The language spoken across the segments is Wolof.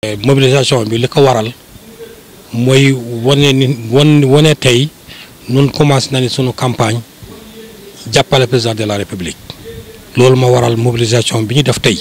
mobilisation bi li ko waral mooy wane ni wan wane tey nun commencé na ni sunu campagne jàppale président de la république loolu ma waral mobilisation bi ñu def tey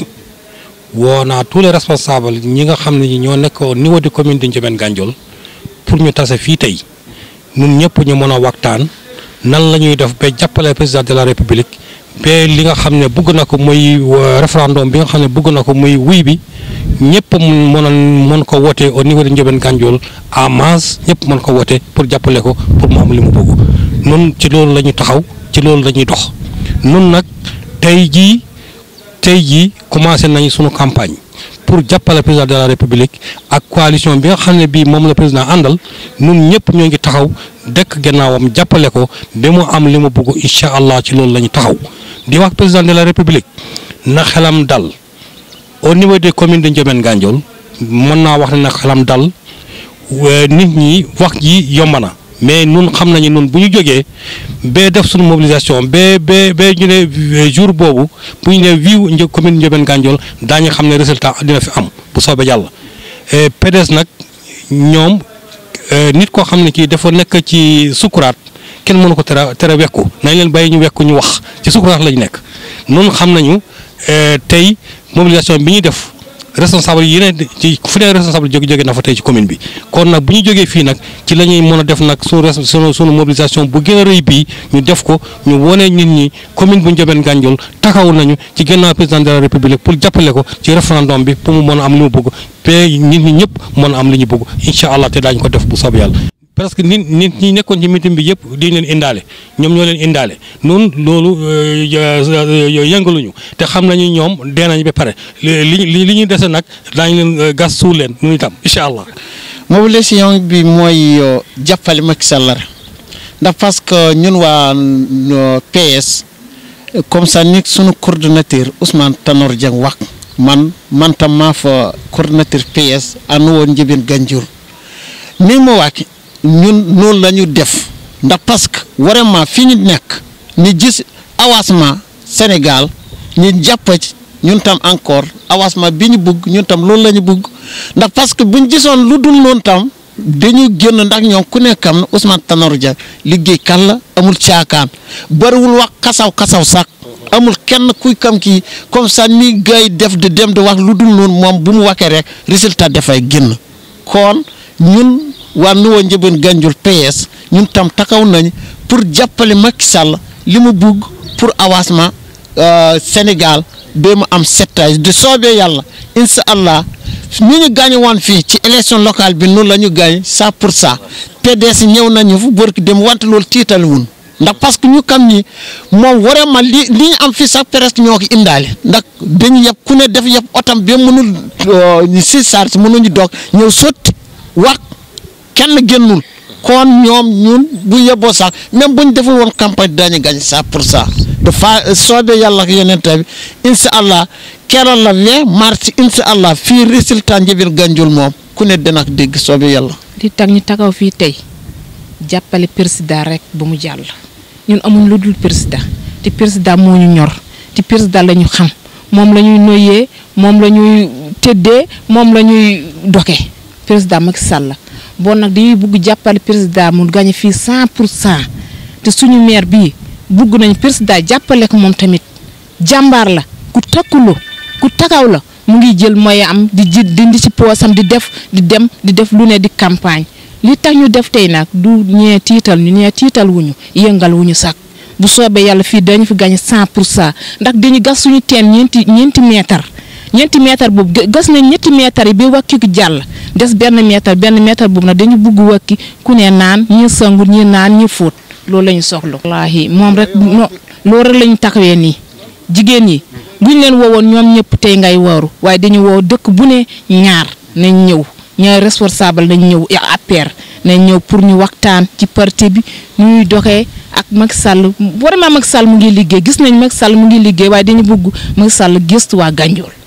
woo naa tous les responsables ñi nga xam ne ñi ñoo nekk au niveau de commune de Ndiobène Gandiol pour ñu tase fii tey ñun ñëpp ñu mën a waxtaan nan la ñuy def ba jàppale président de la république ba li nga xam ne bëgg na ko muy référendum bi nga xam ne bëgg na ko muy wuy bi ñëpp mën a mën ko woote au niveau de Ndiobène Gandiol en masse ñëpp mën ko woote pour jàppale ko pour mu am li mu bëgg nun ci loolu la ñu taxaw ci loolu la ñuy dox nun nag tey jii tey jii commencé nañu sunu campagne pour jàppale président de la république ak coalition bi nga xam ne bii moom la président àndal nun ñëpp ñoo ngi taxaw dëkk gannaawam jàppale ko ba mu am li mu bëgg incha allah ci loolu la ñu taxaw di wax président de la république na xelam dal au niveau des communes de Ndiobène Gandiol mën naa wax ne na xelam dal nit ñi wax ji yomb na mais nun xam nañu nun bu ñu jógee ba def suñu mobilisation ba ba ba ñu ne jour boobu bu ñu ne viiw një commune Ndiobène Gandiol daañu xam ne résultat dina fi am bu soobee yàlla PDS nag ñoom nit koo xam ne kii dafa nekk ci sukuraat kenn mënu ko tere tere wekku nañ leen bàyyi ñu wekku ñu wax ci sukuraat lañu nekk nun xam nañu tey mobilisation bi ñuy def responsable yi yeneen ci fu ne responsable jóge jóge na fa tey ci commune bi kon nag bu ñu jógee fii nag ci la ñuy mën a def nag sunu sunu sunu mobilisation bu gën a rëy bii ñu def ko ñu wone nit ñi commune bu Ndiobène Gandiol taxaw nañu ci gannaaw président de la république pour jàppale ko ci référendum bi pour mu mën a am li mu bëgg te nit ñi ñëpp mën a am li ñu bëgg incha allah te daañu ko def bu soob yàlla. parce que nit nit ñi nekkoon ci meeting bi yëpp di leen indaale ñoom ñoo leen indaale noonu loolu yëngaluñu te xam nañu ñoom dee nañ ba pare li li li ñuy dese nag daañu leen gas suul leen nu itam incha allah. mobilisation bi mooy jàppale Macky Sall la ndax parce que ñun waa PS comme ça ni sunu coordonnateur Ousmane Tanor Dieng wax man man tam maa fa coordonnateur PS ànd woon Ndiobène Gandiol ni ma wax ñun noonu la ñu def ndax parce que vraiment fi ñu nekk ñu gis avancement Sénégal ñu jàpp ci ñun tam encore avancement bi ñu bëgg ñun tam loolu la ñu bëgg ndax parce que buñ gisoon lu dul noonu tam dañu génn ndax ñoom ku nekk am na Ousmane Tanor Dieng liggéey kan la amul caakaan bariwul wax kasaw kasaw sax amul kenn kuy kam kii comme ça ni gars yi def di dem di wax lu dul noonu moom bu mu waxee rek résultat dafay génn kon ñun. waa Nouveau Ndiobène Gandiol PS ñun tam taxaw nañ pour jàppale Macky Sall li mu bugg pour avancement Sénégal ba mu am settage de soobee yàlla incha allah ñu ñu gaañu woon fii ci élection locale bi noonu la ñu gaañ cent pour cent PDS ñëw nañu fu bërki dem wante loolu tiital wun ndax parce que ñu kam ñi moom vraiment li li ñu am fii sax presque ñoo ko indaale ndax dañu yëpp ku ne def yëpp otam ba mënul si charge mënuñu doog ñëw sotti wax kenn génnul kon ñoom ñun bu yeboo sax même bu ñu deful woon campagne daañu gañ cent pour cent dafa soobee yàlla ak yeneen bi incha allah keroog la vingt mars incha allah fii résultat Ndiobène Gandiol moom ku ne dana ko dégg soobee yàlla. di tax ñu taxaw fii tey jàppale président rek ba mu jàll ñun amuñ lu dul président te président moo ñu ñor te président la ñu xam moom la ñuy noyyee moom la ñuy tëddee moom la ñuy doke président Macky Sall bon nag dañuy bugg jàppale président mu gañe fii cent pour cent te suñu maire bii bugg nañ président jàppale ko moom tamit jàmbaar la ku takkuloo ku takaw la mu ngi jël mooy am di ji dindi ci poosam di def di dem di def lu ne di campagne li tax ñu def tey nag du ñee tiital ñu ñee tiital wuñu yëngal wuñu sax bu soobee yàlla fii dañu fi gañe cent pour cent ndax dañu gas suñu teen ñeenti ñeenti mètre ñeenti mètre boobu gas nañ ñetti mètre yi ba wàkki ko jàll des benn mètre benn mètre boobu nag dañu bugg wàkki ku ne naan ñi sangu ñi naan ñi fóot loolu la ñu soxla. wallaahi moom rek no loolu rek la ñu taxawee nii jigéen ñi buñ leen woowoon ñoom ñëpp tey ngay waru waaye dañu woo dëkk bu ne ñaar nañ ñëw ñaar responsable nañ ñëw APR nañ ñëw pour ñu waxtaan ci parti bi ñuy doxee ak Macky Sall vraiment Macky Sall mu ngi liggéey gis nañ Macky Sall mu ngi liggéey waaye dañu bugg Macky Sall gëstu waa Gandiol